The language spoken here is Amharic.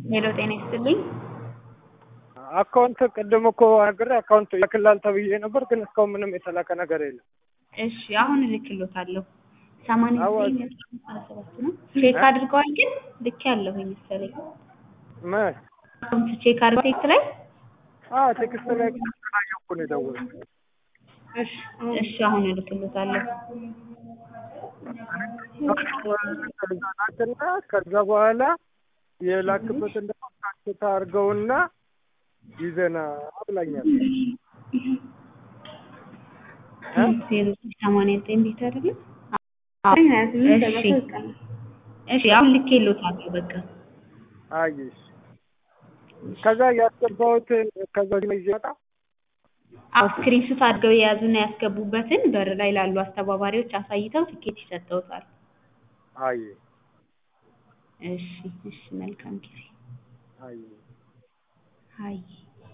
ሄሎ ጤና ይስጥልኝ። አካውንት ቅድም እኮ ነግሬ አካውንት ይልክልሃል ተብዬ ነበር፣ ግን እስካሁን ምንም የተላከ ነገር የለም። እሺ አሁን እልክልዎታለሁ። ሰማንያ አዎ። ዘጠኝ አስራ ሰባት ነው። ቼክ አድርገዋል ግን ልክ ያለሁኝ መሰለኝ። ምን? አካውንት ቼክ አድርገው ቴክስት ላይ አዎ ቴክስት ላይ ስላየሁ እኮ ነው የደወልኩት። እሺ እሺ አሁን እልክልዎታለሁ። ናትና ከዛ በኋላ የላክበትን ደግሞ ታክታ አድርገውና ይዘና ብላኛል። ዜሮ ሰማንያ ዘጠኝ ቤት አይደለም? እሺ እሺ አሁን ልኬልዎታለሁ በቃ አየሽ ከዛ ያስገባሁት ከዛ ላይ ይመጣ አዎ ስክሪንሹት አድርገው የያዙና ያስገቡበትን በር ላይ ላሉ አስተባባሪዎች አሳይተው ትኬት ይሰጠውታል። አየ እሺ እሺ መልካም ጊዜ። አየ አይ